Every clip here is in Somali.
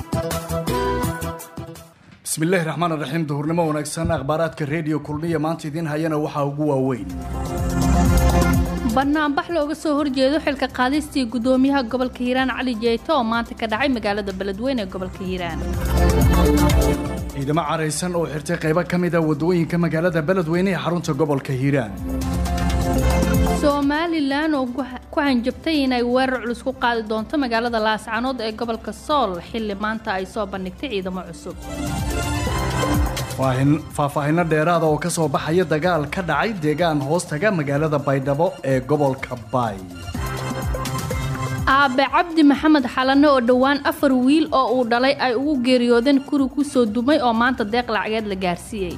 bismillaahi raxmaan raxiim duhurnimo wanaagsan akhbaaraadka reediyo kulmiya maanta idiin hayana waxaa ugu waaweyn banaanbax looga soo horjeedo xilka qaadistii gudoomiyaha gobolka hiiraan cali jeete oo maanta ka dhacay magaalada beledweyne ee gobolka hiiraan ciidamo caraysan oo xirtay qaybo ka mid a wadooyinka magaalada beledweyne ee xarunta gobolka hiiraan somalilan oo ku hanjabtay inay weerar culus ku qaadi doonto magaalada laascanood ee gobolka sool xilli maanta ay soo bandhigtay ciidamo cusub faahfaahinno dheeraada oo ka soo baxaya dagaal ka dhacay deegaan hoostaga magaalada baydhabo ee gobolka baay aabe cabdi maxamed xalane oo dhowaan afar wiil oo uu dhalay ay ugu geeriyoodeen kuri ku soo dumay oo maanta deeq lacageed la gaarsiiyey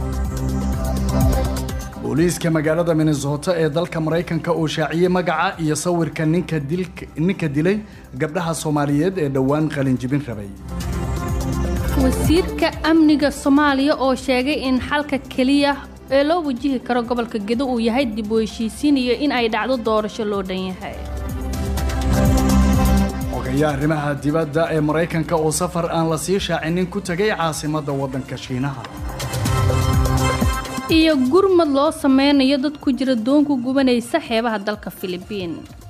booliiska magaalada minnesota ee dalka maraykanka uu shaaciyey magaca iyo sawirka ninka dilay gabdhaha soomaaliyeed ee dhowaan qalinjibin rabay wasiirka amniga soomaaliya oo sheegay in xalka keliya ee loo wajihi karo gobolka gedo uu yahay dib u heshiisiin iyo in ay dhacdo doorasho loo dhan yahay ogayaa arrimaha dibadda ee maraykanka oo safar aan la sii shaacinin ku tegay caasimadda waddanka shiinaha iyo gurmad loo sameynayo dad ku jira doonku gubanaysa xeebaha dalka filibiin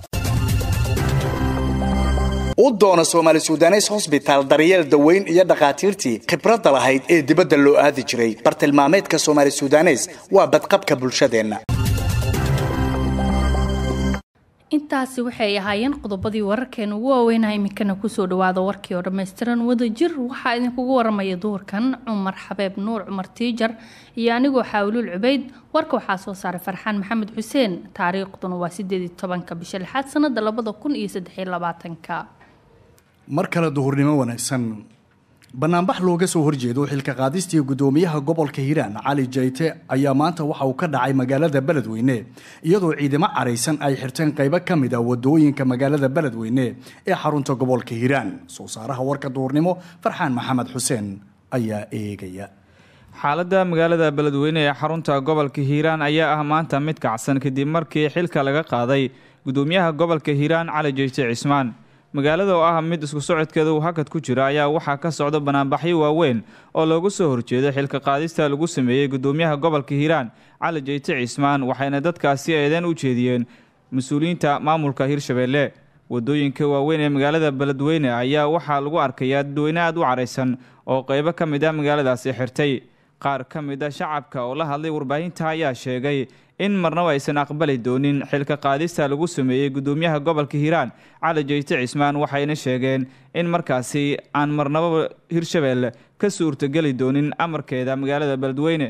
u doono soomaali sudanes hosbitaal daryeel daweyn iyo dhakhaatiirtii khibradda lahayd ee dibadda loo aadi jiray bartilmaameedka soomaali sudanes waa badqabka bulshadeenna intaasi waxay ahaayeen qodobadii wararkeena ugu waaweynaa iminkana kusoo dhawaada warkii oo dhammaystiran wadajir waxaa idinkugu waramaya duurkan cumar xabeeb nuur cumar tiijar iyo anigoo xaawluul cubayd warka waxaa soo saaray farxaan maxamed xuseen taariikhduna waa sideed tobanka bisha lixaad sanada labada kun iyo saddexiyo labaatanka mar kale duhurnimo wanaagsan banaanbax looga soo horjeedo xilka qaadistii gudoomiyaha gobolka hiiraan cali jayte ayaa maanta waxa uu ka dhacay magaalada beledweyne iyadoo ciidamo caraysan ay xirteen qaybo ka mid a wadooyinka magaalada beledweyne ee xarunta gobolka hiiraan soo saaraha warka duhurnimo farxaan maxamed xuseen ayaa eegaya xaaladda magaalada beledweyne ee xarunta gobolka hiiraan ayaa ah maanta mid kacsan kadib markii xilka laga qaaday gudoomiyaha gobolka hiiraan cali jayte cismaan magaalada oo ah mid isku socodkeeda uu hakad ku jira ayaa waxaa ka socda banaanbaxyo waaweyn oo looga soo horjeedo xilka qaadista lagu sameeyey gudoomiyaha gobolka hiiraan cali jayte cismaan waxayna dadkaasi eedeen u jeediyeen mas-uuliyiinta maamulka hirshabeelle wadooyinka waaweyn ee magaalada beledweyne ayaa waxaa lagu arkayaa dadweyne aad u caraysan oo qeybo ka mid ah magaaladaasi xirtay qaar ka mid a shacabka oo la hadlay warbaahinta ayaa sheegay in marnaba aysan aqbali doonin xilka qaadista lagu sameeyey gudoomiyaha gobolka hiiraan cali jayte cismaan waxayna sheegeen in markaasi aan marnaba hirshabeelle ka suurtogeli doonin amarkeeda magaalada beledweyne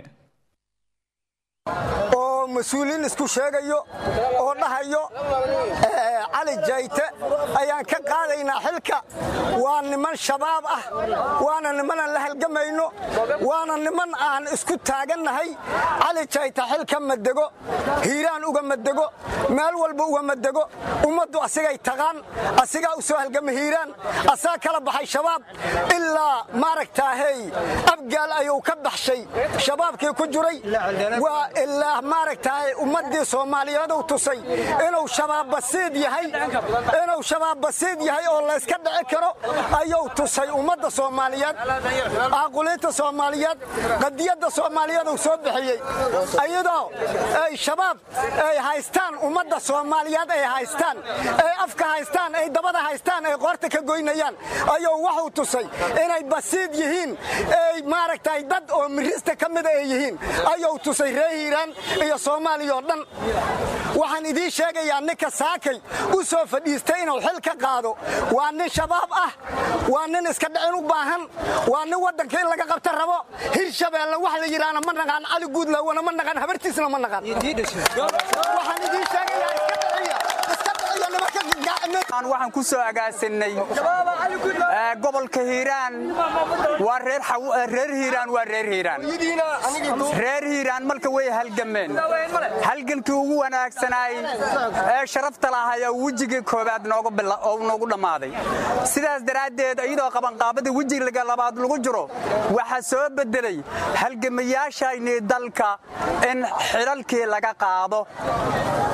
oo mas-uuliin isku sheegayo oo dhahayo cali jayte ayaan ka qaadaynaa xilka waa niman shabaab ah waana nimanaan la halgamayno waana niman aan isku taagannahay cali jayte xilka madego hiiraan uga madego meel walba uga madego ummaddu asigay taqaan asigaa u soo halgama hiiraan asaa kala baxay shabaab ilaa maaragtaahey abgaal ayuu ka baxshay shabaabkii ku jiray waa ilaa maaragtahay ummaddii soomaaliyeeduu tusay inuu shabaab basiid yahay inuu shabaab basiid yahay oo layska dhici karo ayuu tusay ummadda soomaaliyeed aaquliinta soomaaliyeed qadiyadda soomaaliyeed uu soo bixiyey iyadoo ay shabaab ay haystaan ummadda soomaaliyeed ay haystaan ay afka haystaan ay dabada haystaan ay qoorta ka goynayaan ayuu wuxuu tusay inay basiid yihiin ay maaragtay dad oo mirista ka mida ay yihiin ayuu tusay ree hiiraan iyo soomaaliya oo dhan waxaan idiin sheegayaa ninka saakay u soo fadhiistay inuu xil ka qaado waa nin shabaab ah waa nin iska dhicin u baahan waa nin waddanka in laga qabta rabo hirshabeelle wax la yidhaahna ma naqaan cali guudlawana ma naqaan habartiisna ma naqaan waxaan idiin sheegayaa iska dhiciya iska dhiciya nimanka waxaan ku soo agaasinnay gobolka hiiraan waa reer hiiraan waa reer hiiraan reer hiiraan marka way halgameen halgankii ugu wanaagsanaay ee sharafta lahay oo wejigii koobaad noogu dhammaaday sidaas daraaddeed iyadoo qabanqaabada wejiga labaad lagu jiro waxaa soo beddelay halgamayaashaynii dalka in xidhalkii laga qaado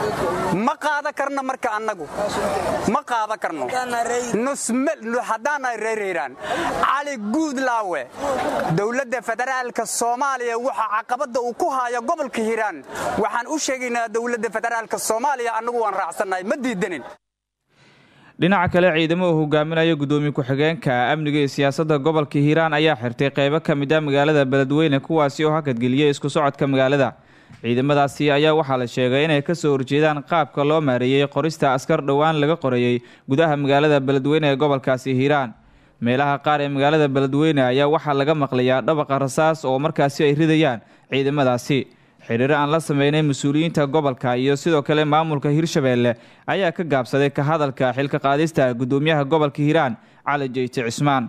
ma qaada karno marka annagu ma qaada karno haddaanay reer hiiraan cali guudlaawe dowladda federaalka soomaaliya waxa caqabadda uu ku haayo gobolka hiiraan waxaan u sheegaynaa dowladda federaalka soomaaliya annagu waan raacsannahay ma diidanin dhinaca kale ciidamo uu hogaaminayo gudoomiye ku-xigeenka amniga iyo siyaasadda gobolka hiiraan ayaa xirtay qeybo ka mid ah magaalada beledweyne kuwaasi oo hakadgeliyey isku socodka magaalada ciidamadaasi ayaa waxaa la sheegay inay kasoo horjeedaan qaabka loo maareeyey qorista askar dhowaan laga qorayey gudaha magaalada beledweyne ee gobolkaasi hiiraan meelaha qaar ee magaalada beledweyne ayaa waxaa laga maqlayaa dhabaqa rasaas oo markaasi ay ridayaan ciidamadaasi xiriiro aan la sameynay mas-uuliyiinta gobolka iyo sidoo kale maamulka hirshabeelle ayaa ka gaabsaday ka hadalka xilka qaadista gudoomiyaha gobolka hiiraan cali jeyte cismaan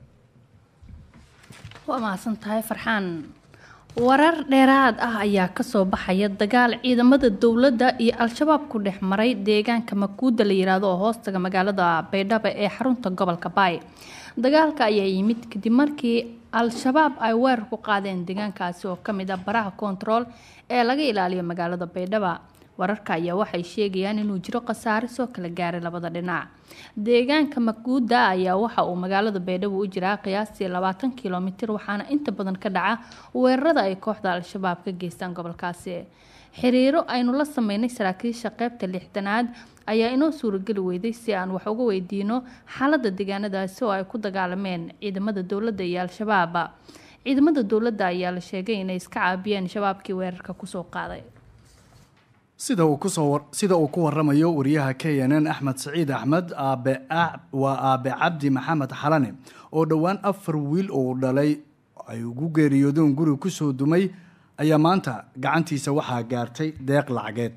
waa mahadsan tahay farxaan warar dheeraad ah ayaa kasoo baxaya dagaal ciidamada dowladda iyo al-shabaab ku dhex maray deegaanka makuuda la yiraahdo oo hoostaga magaalada baydhabo ee xarunta gobolka baay dagaalka ayaa yimid kadib markii al-shabaab ay weerar ku qaadeen deegaankaasi oo kamid ah baraha kontarool ee laga ilaaliyo magaalada baydhaba wararka ayaa waxay sheegayaan inuu jiro khasaare soo kala gaaray labada dhinac deegaanka makuuda ayaa waxa uu magaalada baydhabo u jiraa qiyaastii labaatan kilomitir waxaana inta badan ka dhaca weerarada ay kooxda al-shabaab ka geystaan gobolkaasi xiriiro aynu la sameynay saraakiisha qeybta lixdanaad ayaa inoo suurageli weyday si aan wax uga weydiino xaalada deegaanadaasi oo ay ku dagaalameen ciidamada dowladda iyo al-shabaab ciidamada dowladda ayaa la sheegay inay iska caabiyeen shabaabkii weerarka kusoo qaaday sida uu kusoo sida uu ku waramayo wariyaha k n n axmed saciid axmed aabe waa aabe cabdi maxamed xalane oo dhowaan afar wiil uu dhalay ay ugu geeriyoodeen guri kusoo dumay ayaa maanta gacantiisa waxaa gaartay deeq lacageed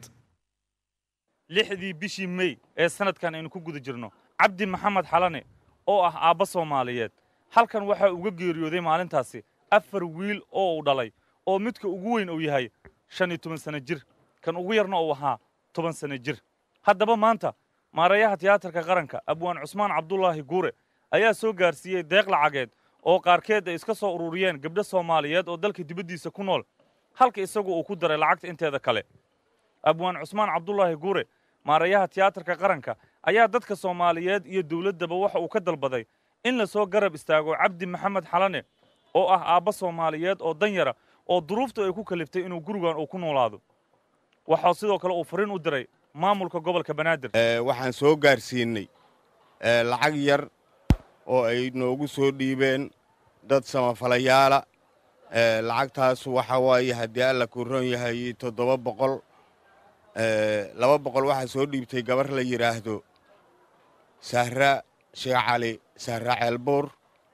lixdii bishii mey ee sanadkan aynu ku guda jirno cabdi maxamed xalane oo ah aabba soomaaliyeed halkan waxaa uga geeriyooday maalintaasi afar wiil oo uu dhalay oo midka ugu weyn uu yahay shan iyo toban sanno jir kan ugu yarna uu ahaa toban sanno jir haddaba maanta maareeyaha tiyaatarka qaranka abwaan cusmaan cabdulaahi guure ayaa soo gaarsiiyey deeq lacageed oo qaarkeed ay iska soo ururiyeen gabdho soomaaliyeed oo dalka dibaddiisa ku nool halka isagu uu ku daray lacagta inteeda kale abwaan cusmaan cabdulaahi guure maareeyaha tiyaatarka qaranka ayaa dadka soomaaliyeed iyo dowladdaba waxa uu ka dalbaday in la soo garab istaago cabdi maxamed xalane oo ah aabba soomaaliyeed oo danyara oo duruuftu ay ku kaliftay inuu gurigan uu ku noolaado waxaa sidoo kale uu fariin u diray maamulka gobolka banaadir waxaan soo gaarsiinay lacag yar oo ay noogu soo dhiibeen dad samafalayaala lacagtaas waxa waaye haddii alla kuu ron yahay toddoba boqol laba boqol waxaa soo dhiibtay gabar la yidhaahdo sahra sheekh cali sahra ceelbuur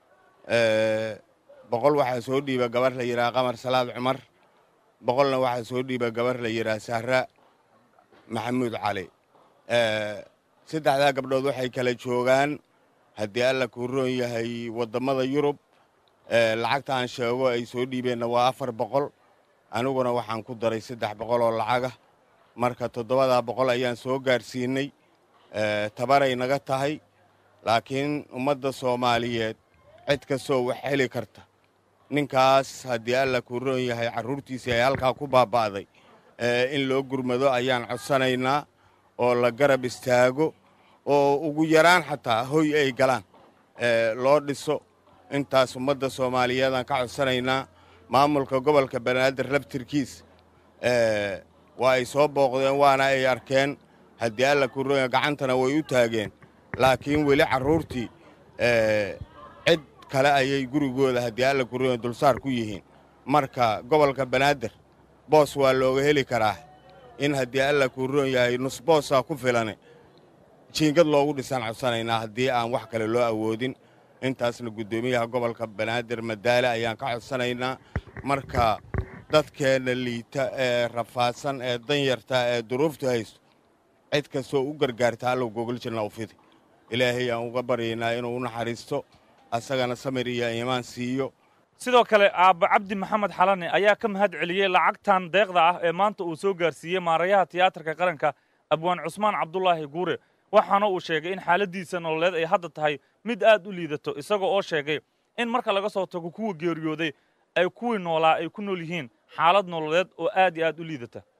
boqol waxaa soo dhiiba gabar la yidhaha qamar salaad cumar boqolna waxaa soo dhiiba gabar la yidhaha sahra maxamuud cali saddexdaa gabdhood waxay kala joogaan haddii alla kuu roon yahay waddammada yurub lacagta aan sheego ay soo dhiibeenna waa afar boqol aniguna waxaan ku daray saddex boqol oo lacagah marka toddobadaa boqol ayaan soo gaarsiinay tabaray naga tahay laakiin ummadda soomaaliyeed cid kastoo wax heli karta ninkaas haddii alla kuu roon yahay carruurtiisii ay halkaa ku baaba'day in loo gurmado ayaan codsanaynaa oo la garab istaago oo ugu yaraan xataa hoy ay galaan loo dhiso intaas ummadda soomaaliyeedaan ka codsanaynaa maamulka gobolka banaadir laftirkiis waa ay soo booqdeen waana ay arkeen haddii alla kuu roon yahay gacantana way u taageen laakiin weli carruurtii cid kale ayay gurigooda haddii alla kuu roon yahay dulsaar ku yihiin marka gobolka banaadir boos waa looga heli karaa in haddii alla kuu roon yahay nusboosaa ku filane jiingad loogu dhisaan codsanaynaa haddii aan wax kale loo awoodin intaasna guddoomiyaha gobolka banaadir madaale ayaan ka codsanaynaa marka dadkeenna liita ee rafaadsan ee danyarta ee duruuftu haysto cid kastoo u gargaarta allow gogoljirna u fidi ilaahay aan uga baryaynaa inuu u naxariisto asagana samir iyo iimaan siiyo sidoo kale aabba cabdi maxamed xalane ayaa ka mahad celiyey lacagtan deeqda ah ee maanta uu soo gaarsiiyey maarayaha tiyaatarka qaranka abwaan cusmaan cabdulaahi guure waxaana uu sheegay in xaaladdiisa nololeed ay hadda tahay mid aad u liidato isagoo oo sheegay in marka laga soo tago kuwa geeriyooday ay kuwii noolaa ay ku nool yihiin xaalad nololeed oo aad iyo aad u liidata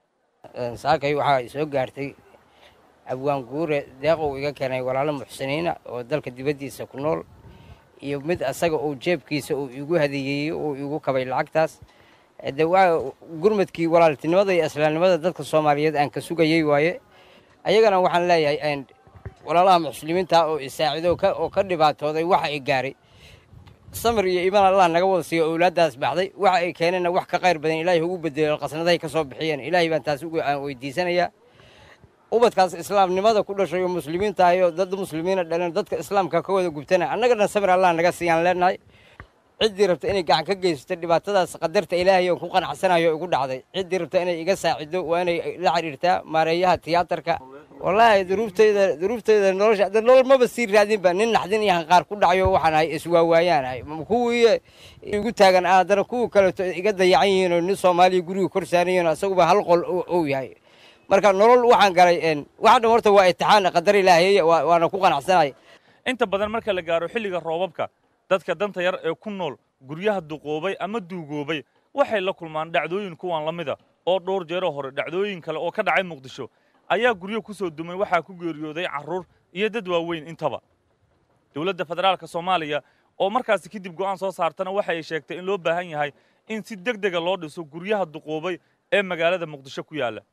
saakay waxaa soo gaartay abwaan guure deeqow iga keenay walaalo muxsiniina oo dalka dibaddiisa ku nool iyo mid asaga uu jeebkiisa uu igu hadeeyeeyey uu igu kabay lacagtaas de waa gurmadkii walaaltinimada iyo islaamnimada dadka soomaaliyeed aan ka sugayey waaye ayagana waxaan leeyahay walaalaha muslimiinta oo isaacido oo ka dhibaatooday waxa ay gaaray samir iyo iimaan allah naga wada siiyo owlaaddaas baxday waxa ay keeneenna wax ka qayr badan ilaahay ugu bedelo qasnadahay ka soo bixiyeen ilaahay baan taas aan weydiisanayaa ubadkaas islaamnimada ku dhashay oo muslimiinta ahay oo dad muslimiina dhaleen dadka islaamka ka wada gubtana annagana samir allah naga siiyaan leenahay ciddii rabta inay gacan ka geysato dhibaatadaas qadarta ilaahay oo ku qanacsanayo igu dhacday ciddii rabta inay iga saacido waa inay la xidhiirtaa maareeyaha tiyaatarka wallaahi duruufteyda duruufteyda nolosha de nolol maba sii raadinba nin naxdin iyo hanqaar ku dhacayo waxaan ahay iswaawaayaan ahay kuwii igu taagan haddana kuwii kaleeto iga dayacan yihiin oo nin soomaaliya guriga kor saaran yihiin asaguba hal qol ou yahay marka nolol waxaan galay waxa dhan horta waa itixaan qadar ilaahay waana ku qanacsanay inta badan marka la gaaro xilliga roobabka dadka danta yar ee ku nool guryaha duqoobay ama duugoobay waxay la kulmaan dhacdooyin kuwan la mida oo dhowr jeero hore dhacdooyin kale oo ka dhacay muqdisho ayaa guryo ku soo dumay waxaa ku geeriyooday carruur iyo dad waaweyn intaba dowladda federaalka soomaaliya oo markaasi kadib go'aan soo saartana waxa ay sheegtay in loo baahan yahay in si deg dega loo dhiso guryaha duqoobay ee magaalada muqdisho ku yaalla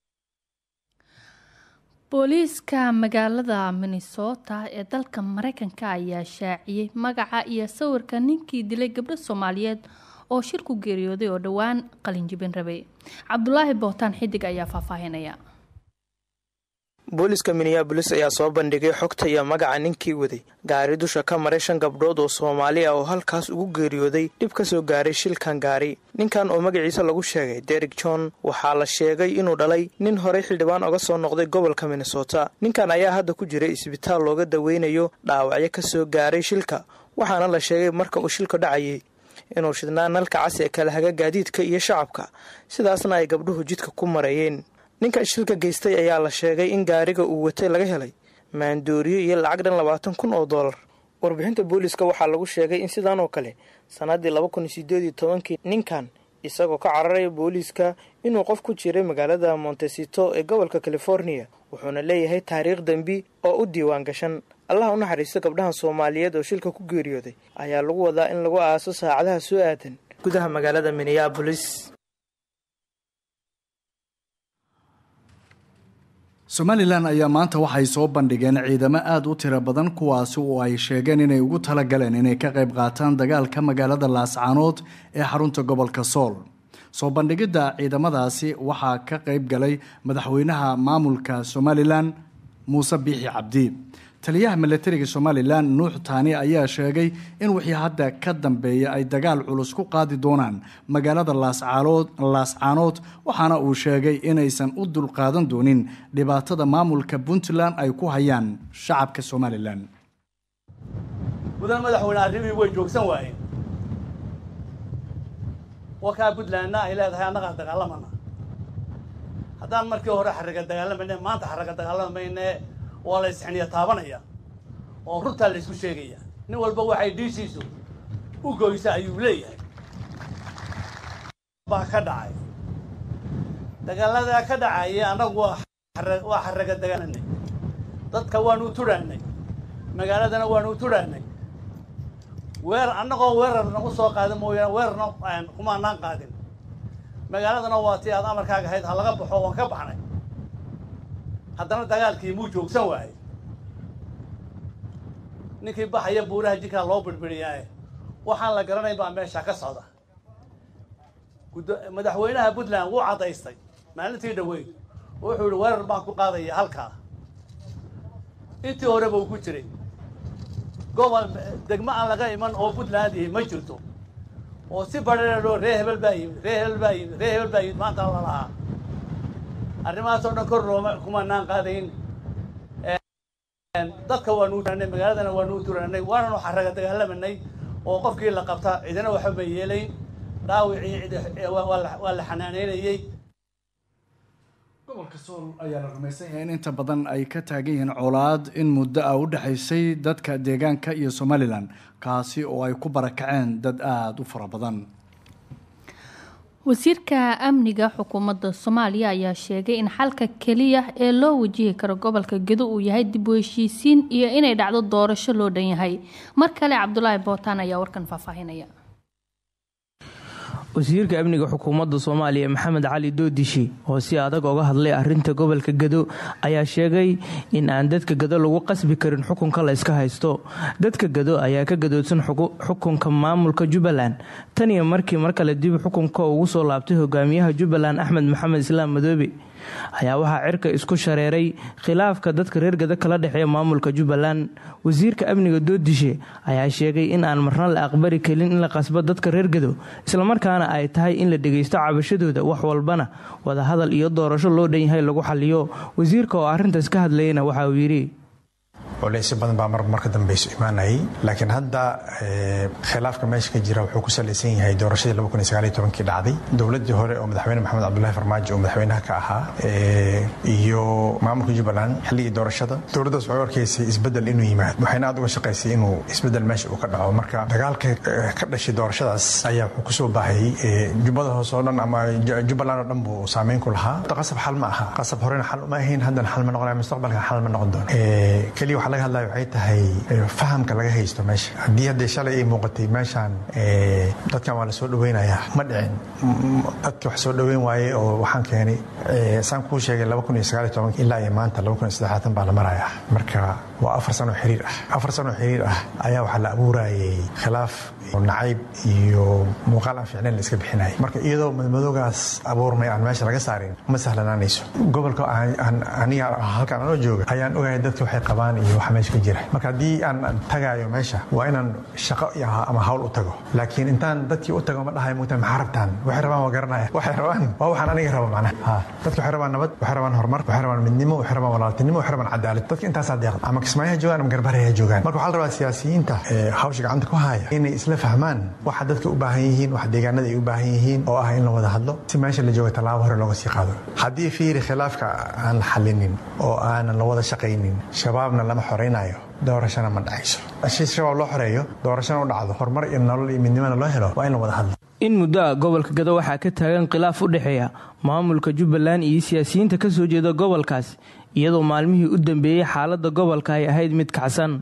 booliiska magaalada minnesota ee dalka mareykanka ayaa shaaciyey magaca iyo sawirka ninkii dilay gabdho soomaaliyeed oo shir ku geeriyooday oo dhowaan qalinjibin rabay cabdulaahi bootaan xidig ayaa faahfaahinaya booliska minneabolis ayaa soo bandhigay xogta iyo magaca ninkii waday gaari dusha ka maray shan gabdhood oo soomaali ah oo halkaas ugu geeriyooday dhib ka soo gaaray shilkan gaari ninkan oo magaciisa lagu sheegay derek john waxaa la sheegay inuu dhalay nin horey xildhibaan oga soo noqday gobolka minnesota ninkan ayaa hadda ku jiray isbitaal looga daweynayo dhaawacyo ka soo gaaray shilka waxaana la sheegay marka uu shilka dhacayay inuu shidnaa nalka cas ee kala haga gaadiidka iyo shacabka sidaasna ay gabdhuhu jidka ku mareeyeen ninka shilka geystay ayaa la sheegay in gaariga uu watay laga helay maandooriyo iyo lacag dhan labaatan kun oo dollar warbixinta booliska waxaa lagu sheegay in sidaan oo kale sannaddii laba kun sideed iyo tobankii ninkan isagoo ka cararaya booliiska inuu qof ku jiray magaalada montesito ee gobolka californiya wuxuuna leeyahay taariikh dembi oo u diiwaan gashan allaha u naxariisto gabdhahan soomaaliyeed oo shilka ku geeriyooday ayaa lagu wadaa in lagu aaso saacadaha soo aadan gudaha magaalada minneabolis somalilan ayaa maanta waxay soo bandhigeen ciidamo aada u tiro badan kuwaasi oo ay sheegeen inay ugu talagaleen inay ka qayb qaataan dagaalka magaalada laascaanood ee xarunta gobolka sool soo bandhigidda ciidamadaasi waxaa ka qayb galay madaxweynaha maamulka somalilan muuse biixi cabdi taliyaha milatariga somalilan nuux taani ayaa sheegay in wixii hadda ka dambeeya ay dagaal culus ku qaadi doonaan magaalada laascaanood waxaana uu sheegay inaysan u dulqaadan doonin dhibaatada maamulka puntland ay ku hayaan shacabka somalilan mudan madaxweyne arrimii way joogsan waayeen wakaa puntlandna ay leedahay annagaa dagaalamana haddaan markii hore xarraga dagaalamayne maanta xarraga dagaalamayne waa la isxiniya taabanaya oo runtaa la isku sheegaya nin walba waxay dhiishiisu u goysa ayuu leeyahay baa ka dhacay dagaaladaa ka dhacaya annagu waa waa xarraga dagaalanay dadka waanu tudhaanay magaaladana waanu tudhaanay weer annagoo weerar nagu soo qaadin mooyaane weerarna kumaanaan qaadin magaaladana waa tii aad amarkaaga ahayd ha laga baxo waan ka baxnay haddana dagaalkii muu joogsan waayey ninkii baxaya buuraha jirkaa loo birbiriyaaye waxaan la garanayn baa meesha ka socda madaxweynaha puntland wuu caddaystay maalintii dhaweyn wuxuu yihi weerar baan ku qaadaya halkaa intii horeba uu ku jiray gobol degmo aan laga iman oo puntland ihi ma jirto oo si badheedho ree hebel baa yimid ree hebel baa yimid ree hebel baa yimid maanta la lahaa arrimahaasoo dhan kor looma kumanaan qaadayn dadka waanu turaanay magaaladana waanu turaanay waananu xarraga dagaalamanay oo qofkii la qabta cidina waxba ma yeelayn dhaawicii waa la xanaaneynayey gobolka sool ayaa la rumaysan yahay in inta badan ay ka taagan yihiin colaad in muddo ah u dhexaysay dadka deegaanka iyo somalilan kaasi oo ay ku barakaceen dad aada u fara badan wasiirka amniga xukuumadda soomaaliya ayaa sheegay in xalka keliya ee loo wajihi karo gobolka gedo uu yahay dib u heshiisiin iyo inay dhacdo doorasho loo dhan yahay mar kale cabdulaahi bootaan ayaa warkan faahfaahinaya wasiirka amniga xukuumadda soomaaliya maxamed cali doodishi oo si adag oga hadlay arinta gobolka gado ayaa sheegay in aan dadka gado lagu qasbi karin xukunka la yska haysto dadka gado ayaa ka gadoodsan xukunka maamulka jubbaland tan iyo markii mar kale dib xukunka ugu soo laabtay hogaamiyaha jubbaland axmed maxamed islaam madoobe ayaa waxaa cirka isku shareeray khilaafka dadka reer gado kala dhexeeya maamulka jubbaland wasiirka amniga doodishe ayaa sheegay in aan marna la aqbali karin in la qasbo dadka reer gado islamarkaana ay tahay in la dhegaysto cabashadooda wax walbana wadahadal iyo doorasho loo dhan yahay lagu xaliyo wasiirka oo arrintaas ka hadlayana waxa uu yidhi culeysyo badan baa mar marka dambeyso imaanayay laakiin hadda khilaafka meesha ka jira wuxuu ku salaysan yahay doorashadii kii dhacday dowladii hore oo madaxweyne maxamed cabdulahi farmaajo oo madaxweynaha ka ahaa iyo maamulka jubbaland xilligii doorashada dowladdaas waxay arkaysay isbedel inuu yimaado waxayna aad uga shaqaysay inuu isbedel meesha uu ka dhaco marka dagaalka ka dhashay doorashadaas ayaa wuxuu kusoo baahayay jubbada hoose oo dhan ama jubbaland oo dhan buu saameyn ku lahaa qasab xal ma aha qasab horena xal uma ahayn haddana xal ma noqonaya mustaqbalka xal ma noqon doono keliya waxaa laga hadlaya waxay tahay fahamka laga haysto meesha haddii haddee shalay ay muuqatay meeshaan dadkan waa la soo dhaweynayaa ma dhicin dadki wax soo dhaweyn waaye oo waxaan keenay saan kuu sheegay ilaa iyo maanta baa la marayaa marka waa afar sano xiriir ah afar sano xiriir ah ayaa waxaa la abuurayay khilaaf nacayb iyo muuqaal aan fiicnayn la iska bixinaya marka iyadoo madmadoogaas abuurmay aan meesha laga saarin ma sahlanaanayso gobolka aniga halkaan anoo jooga ayaan ogahay dadka waxay qabaan iyo waxa meesha ka jira marka haddii aan tagaayo meesha waa inaan shaqo ama hawl u tago laakiin intaan dadkii u tago ma dhahay mugta maxaa rabtaan waxay rabaan waa garanaya waxay rabaan waa waxaan aniga rabo macnaha dadka waxay rabaan nabad waxay rabaan horumar waxay rabaan midnimo waxay rabaan walaaltinimo waxay rabaan cadaalad dadka intaasaa deeqda ama kismaayaha joogaan ama garbareha joogaan marka waxaa la rabaa siyaasiyiinta hawsha gacanta ku haya inay isla fahmaan waxa dadka u baahan yihiin waxa deegaanada ay u baahan yihiin oo ah in la wada hadlo si meesha la jooga tallaabo hore looga sii qaado haddii fiiri khilaafka aan la xalinin oo aanan la wada shaqaynin shabaabna lama xoraynayo doorashana ma dhacayso si shabaab loo xoreeyo doorashana u dhacdo horumar iyo nolol iyo midnimona loo helo waa in la wada hadlo in muddo ah gobolka gado waxaa ka taagan khilaaf u dhexeeya maamulka jubbaland iyo siyaasiyiinta ka soo jeeda gobolkaas iyadoo maalmihii u dambeeyey xaaladda gobolka ay ahayd mid kacsan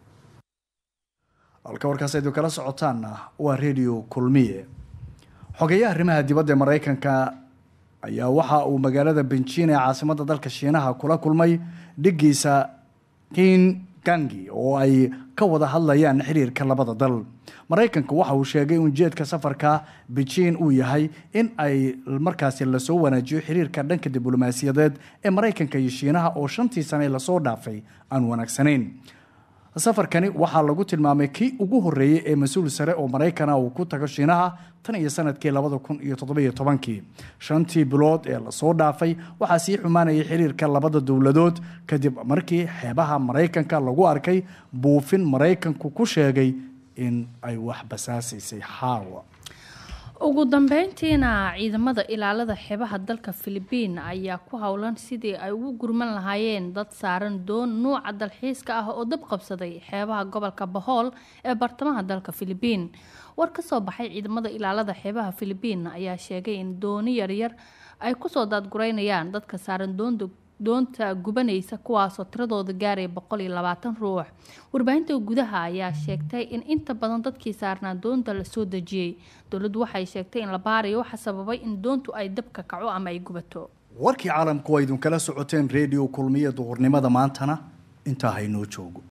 halka warkaas aydu kala socotaanna waa redio kulmiye xogeyaha arrimaha dibadda ee maraykanka ayaa waxa uu magaalada benjiin ee caasimadda dalka shiinaha kula kulmay dhigiisa kin gangi oo ay ka wada hadlayaan xiriirka labada dal maraykanka waxa uu sheegay in ujeedka safarka beijing uu yahay in ay markaasi lasoo wanaajiyo xiriirka dhanka diblomaasiyadeed ee maraykanka iyo shiinaha oo shantii sane lasoo dhaafay aan wanaagsanayn safarkani waxaa lagu tilmaamay kii ugu horeeyey ee mas-uul sare oo maraykana uu ku tago shiinaha tan iyo sanadkii labada kun iyo toddobiyo tobankii shantii bilood ee lasoo dhaafay waxaa sii xumaanayay xiriirka labada dowladood kadib markii xeebaha maraykanka lagu arkay buufin maraykanku ku sheegay in ay wax basaasaysay xaawa ugu dambeyntiina ciidamada ilaalada xeebaha dalka filibiin ayaa ku howlan sidii ay ugu gurman lahaayeen dad saaran doon nuuca dalxiiska ah oo dab qabsaday xeebaha gobolka bahool ee bartamaha dalka filibiin war ka soo baxay ciidamada ilaalada xeebaha filibiin ayaa sheegay in dooni yaryar ay kusoo daadgureynayaan dadka saaran doonda doonta gubanaysa kuwaasoo tiradooda gaaraya boqol iyo labaatan ruux warbaahinta gudaha ayaa sheegtay in inta badan dadkii saarnaa doonta lasoo dejiyey dowladdu waxay sheegtay in la baarayo waxa sababay in doontu ay dabka kaco ama ay gubato warkii caalamku waa idinkala socoteen redio kulmiya duhurnimada maantana intaa haynoo joogo